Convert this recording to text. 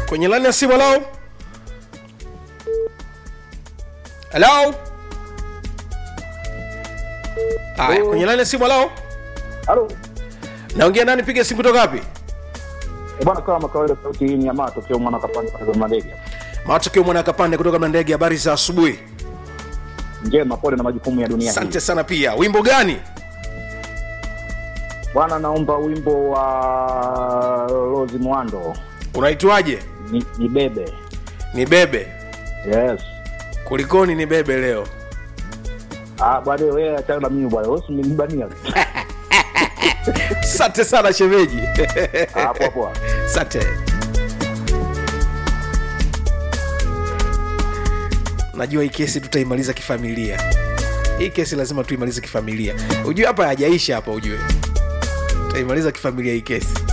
kwenye lani ya simu halo halo haya kwenye lani ya simu halo Halo. naongea nani piga simu kutoka wapi Eh, Bwana kama kawaida sauti hii ni ya mato kio mwana kapanda kwa madege. matokeo mwana kapande kutoka mlandege habari za asubuhi Njema pole na majukumu ya dunia hii. asante sana pia wimbo gani Bwana naomba wimbo wa Rose Mwando. unaitwaje Ni, ni bebe. ni bebe Yes. kulikoni ni bebe leo Ah, bwana wewe achana na mimi bwana. Wewe umenibania. asante sana shemeji Ah, poa poa. asante najua hii kesi tutaimaliza kifamilia hii kesi lazima tuimalize kifamilia ujue hapa hajaisha hapa ujue tutaimaliza kifamilia hii kesi